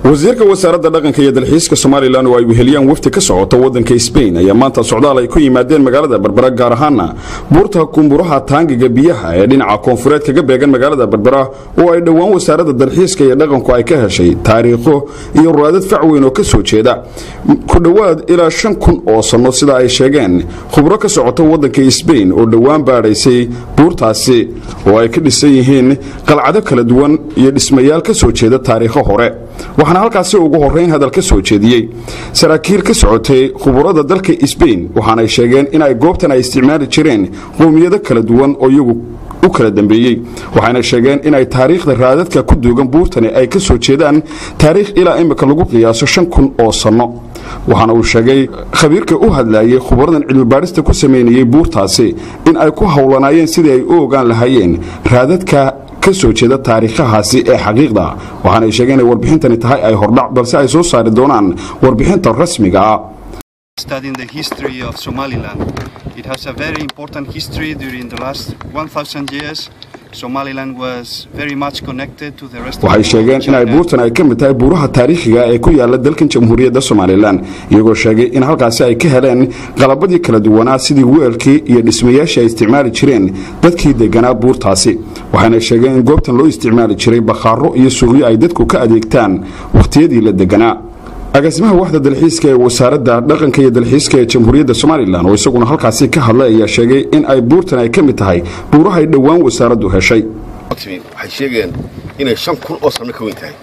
wasiirka wasaaradda dhaqanka iyo dalxiiska somalilan oo ay weheliyaan wafdi ka socota waddanka sbain ayaa maanta socdaal ay ku yimaadeen magaalada berbera gaar ahaana buurta kumburaha taangiga biyaha ee dhinaca koonfureed kaga beegan magaalada berbera oo ay dhowaan wasaaradda dalxiiska iyo dhaqanku ay ka heshay taariikho iyo raadad fac weyn oo ka soo jeeda ku dhowaad ilaa shan kun oo sanno sida ay sheegeen khubro ka socota waddanka sbain oo dhowaan baadhaysay buurtaasi oo ay ka dhisan yihiin qalcado kala duwan iyo dhismayaal ka soo jeeda taariikho hore waxaana halkaasi ugu horrayn hadal ka soo jeediyey saraakiil ka socotay khuburada dalka sbain waxaanay sheegeen in ay goobtan ay isticmaali jireen qowmiyado kala duwan oo iyagu u kala dambeeyey waxayna sheegeen inay taariikhda raadadka ku duugan buurtani ay ka soo jeedaan taariikh ilaa imika lagu qiyaaso shan kun oo sanno waxaana uu sheegay khabiirka u hadlayay khubaradan cilmibaadhista ku samaynayey buurtaasi in ay ku howlanaayeen sidii ay u ogaan lahaayeen raadadka ka soo jeeda taariikhahaasi ee xaqiiqda waxaanay sheegeen inay warbixintani tahay ay hordhac balse ay soo saari doonaan warbixinta rasmiga ah studying the history of Somaliland. It has a very important history during the last 1,000 years. Somaliland was very much connected to the rest waxay sheegeen in ay buurtan ay ka mid tahay buuraha taariikhiga ee ku yaala dalkan jamhuuriyadda somalilan iyagoo sheegay in halkaasi ay ka heleen qalabadii kala duwanaa sidii weelkii iyo dhismayaashii ay isticmaali jireen dadkii deganaa buurtaasi waxayna sheegeen in goobtan loo isticmaali jiray bakhaaro iyo suuqyo ay dadku ka adeegtaan wakhtiyadii la deganaa agaasimaha waxda dalxiiska ee wasaaradda dhaqanka iyo dalxiiska ee jamhuuriyadda somalilan oo isaguna halkaasi ka hadlay ayaa sheegay in ay buurtan ay ka mid tahay buurahay dhowaan wasaaraddu heshay waxay sheegeen inay shan kun oo sanno ka weyn tahay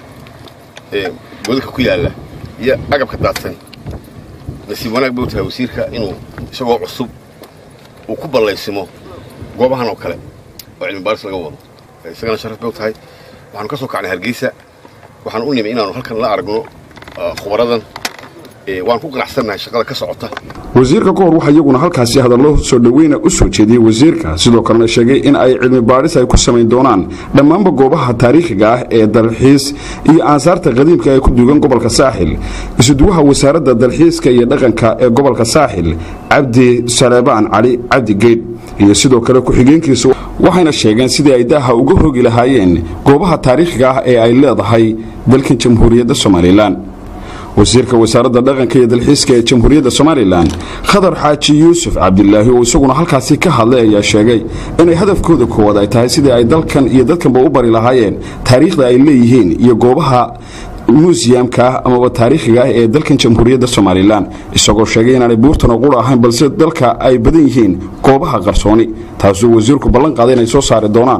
godadka ku yaalla iyo agabka daadsan nasiib wanaag bay u tahay wasiirka inuu isagoo cusub uu ku ballaysimo goobahan oo kale oo cilmi baaris laga wado isagana sharaf bay u tahay waxaanu ka soo kacnay hargeysa waxaan u nimi inaanu halkan la aragno khubaradan waan ku ganacsannahay shaqada ka socota wasiirka ka hor waxaa iyaguna halkaasi hadallo soo dhoweyna u soo jeediyey wasiirka sidoo kalena sheegay in ay cilmi baadhis ay ku samayn doonaan dhammaanba goobaha taariikhiga ah ee dalxiis iyo aansaarta qadiimka ee ku duugan gobolka saaxil isuduwaha wasaaradda dalxiiska iyo dhaqanka ee gobolka saaxil cabdi saleebaan cali cabdi geydh iyo sidoo kale ku-xigeenkiisa waxayna sheegeen sidii ay daaha uga rogi lahaayeen goobaha taariikhiga ah ee ay leedahay dalkan jamhuuriyadda somalilan wasiirka wasaaradda dhaqanka iyo dalxiiska ee jamhuuriyadda somalilan khadar xaaji yuusuf cabdilaahi oo isaguna halkaasi ka hadlay ayaa sheegay inay hadafkooda koowaad ay tahay sidii ay dalkan iyo dadkanba u bari lahaayeen taariikhda ay leeyihiin iyo goobaha muusiyamka ah amaba taariikhiga ah ee dalkan jamhuuriyadda somalilan isagoo sheegay inaanay buurtana qura ahayn balse dalka ay badan yihiin goobaha qarsooni taasuu wasiirku ballan qaaday inay soo saari doonaan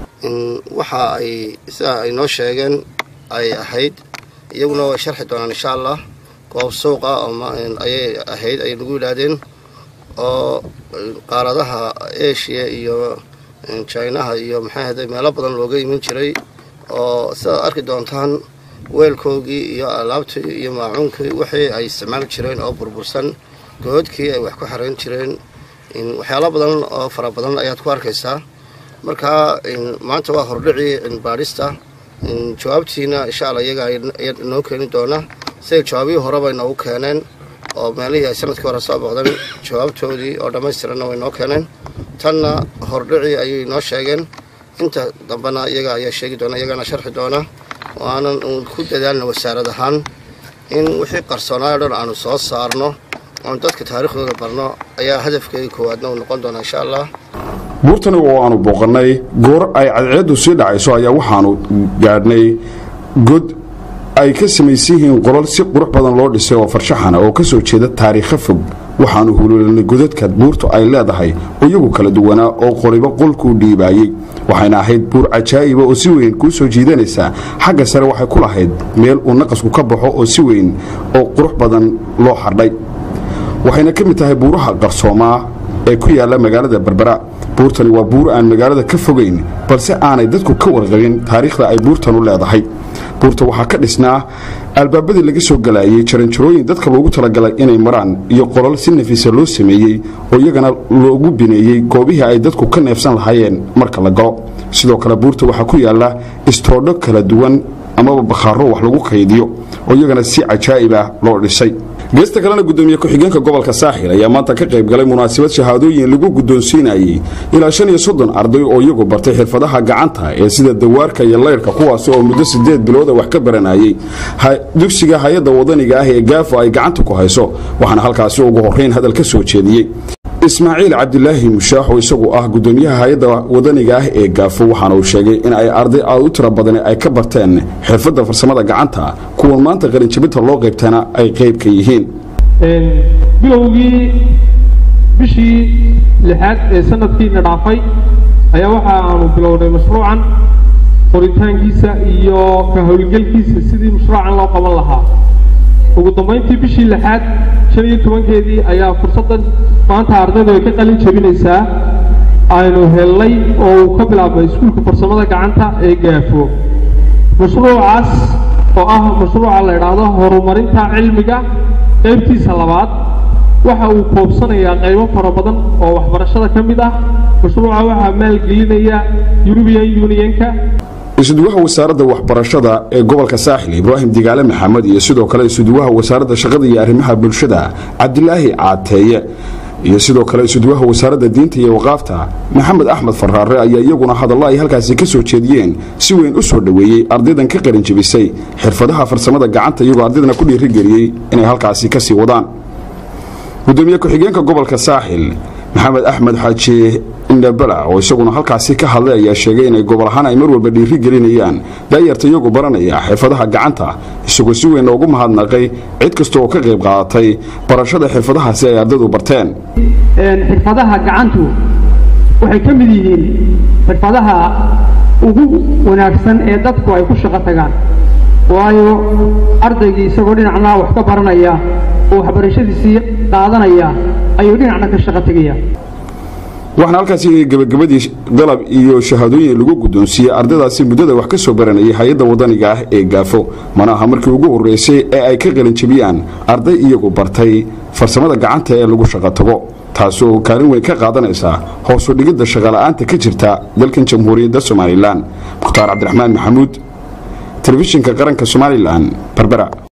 waxa ay sida ay noo sheegeen ay ahayd iyaguna way sharxi doonaan insha allah goob suuqa ayay ahayd ayay nagu yidhaahdeen oo qaaradaha asia iyo jinaha iyo maxay ahday meelo badan looga iman jiray oo sidaad arki doontaan weelkoogii iyo alaabtii iyo maacuunkii wixii ay isticmaali jireen oo burbursan goodkii ay wax ku xarayn jireen waxyaalo badan oo fara badan ayaad ku arkaysaa marka maanta waa hordhicii cilmibaadhista jawaabtiina insha alla iyaga ayaa inoo keeni doona siday jawaabihii horeba inoogu keeneen oo meelihii ay sanadkii hore soo boqdeen jawaabtoodii oo dhammaystiranna way inoo keeneen tanna hordhicii ayay inoo sheegeen inta dambena iyaga ayaa sheegi doona iyagana sharxi doona waanan ku dadaalna wasaarad ahaan in wixii qarsoonaayo dhan aanu soo saarno oon dadka taariikhdooda barno ayaa hadafkeega koowaadna uu noqon doona insha allah buurtani oo aanu booqannay goor ay cadceeddu sii dhacayso ayaa waxaanu gaadhnay god ay ka samaysan yihiin qolal si qurux badan loo dhisay oo farshaxana oo ka soo jeeda taariikho fog waxaanu huluulanay godadka buurtu ay leedahay oo iyagu kala duwanaa oo qoliba qolkuu dhiibaayey waxayna ahayd buur cajaa'iba oo si weyn kuu soo jiidanaysa xagga sare waxay ku lahayd meel uu naqasku ka baxo oo si weyn oo qurux badan loo xardhay waxayna ka mid tahay buuraha qarsoomaa ee ku yaalla magaalada berbera buurtani waa buur aan magaalada ka fogayn balse aanay dadku ka warqabin taariikhda ay buurtanu leedahay buurta waxaa ka dhisnaa albaabadii laga soo galaayey jaranjarooyin dadka loogu talagalay inay maraan iyo qolal si nafiisa loo sameeyey oo iyagana loogu bineeyey goobihii ay dadku ka neefsan lahaayeen marka la galo sidoo kale buurta waxaa ku yaalla istoodho kala duwan amaba bakhaaro wax lagu kaydiyo oo iyagana si cajaa'ib ah loo dhisay geesta kalena gudoomiye ku-xigeenka gobolka saaxil ayaa maanta ka qayb galay munaasabad shahaadooyin lagu guddoonsiinayey ilaa shan iyo soddon arday oo iyagu bartay xirfadaha gacanta ee sida dawaarka iyo laydhka kuwaasi oo muddo siddeed bilooda wax ka baranayey dugsiga hay-adda wadaniga ah ee gaafo ay gacanta ku hayso waxaana halkaasi ugu horrayn hadal ka soo jeediyey ismaaciil cabdilaahi mushaax oo isagu ah gudoomiyaha hay-adda wadaniga ah ee gaafo waxaana uu sheegay in ay arday aad u tiro badani ay ka barteen xirfadda farsamada gacanta kuwan maanta qalinjabinta loo qaybtana ay qayb ka yihiin bilowgii bishii lixaad ee sanadkiina dhaafay ayaa waxa aanu bilownay mashruucan qoritaankiisa iyo ka howlgelkiisa sidii mashruucan loo qaban lahaa ugu dambayntii bishii lixaad shan iyo tobankeedii ayaa fursaddan maanta ardaydu ay ka qalin jabinaysaa aynu hellay oo uu ka bilaabmay iskuulka farsamada gacanta ee gaafo mashruucaas oo ah mashruuca la idhaahdo horumarinta cilmiga qaybtiisa labaad waxa uu koobsanayaa qaybo fara badan oo waxbarashada ka mid ah mashruuca waxaa maalgelinaya eurubian unionka isuduwaha wasaaradda waxbarashada ee gobolka saaxil ibraahim digaale maxamed iyo sidoo kale isuduwaha wasaaradda shaqada iyo arrimaha bulshada cabdilaahi caateeye iyo sidoo kale isuduwaha wasaaradda diinta iyo waqaafta maxamed axmed faraare ayaa iyaguna hadallo ay halkaasi ka soo jeediyeen si weyn u soo dhoweeyey ardaydan ka qarin jebisay xirfadaha farsamada gacanta iyagoo ardaydana ku dhiirigeliyey inay halkaasi ka sii wadaan gudoomiye ku-xigeenka gobolka saaxil maxamed axmed xaaji indhabala oo isaguna halkaasi ka hadlay ayaa sheegay inay gobol ahaan ay mar walba dhiiri gelinayaan daayarta iyagu baranaya xirfadaha gacanta isagoo si weyn loogu mahadnaqay cid kasta oo ka qayb qaadatay barashada xirfadahaasi ay ardaydu barteen xirfadaha gacantu waxay ka mid yihiin xirfadaha ugu wanaagsan ee dadku ay ku shaqo tagaan waayo ardaygii isagoo dhinacna wax ka baranaya oo waxbarashadiisii qaadanaya ayuu dhinacna ka shaqo tegaya waxaana halkaasi gebagabadii dalab iyo shahaadooyin lagu guddoonsiiyey ardaydaasi muddada wax ka soo baranayay hay-adda wadaniga ah ee gaafo mana aha markii ugu horreysay ee ay ka qalinjabiyaan arday iyagu bartay farsamada gacanta ee lagu shaqo tago taasi oo kaalin weyn ka qaadanaysa hoosu dhigidda shaqala'aanta ka jirta dalkan jamhuuriyadda somalilan mukhtaar cabdiraxmaan maxamuud telefishinka qaranka somalilan berbera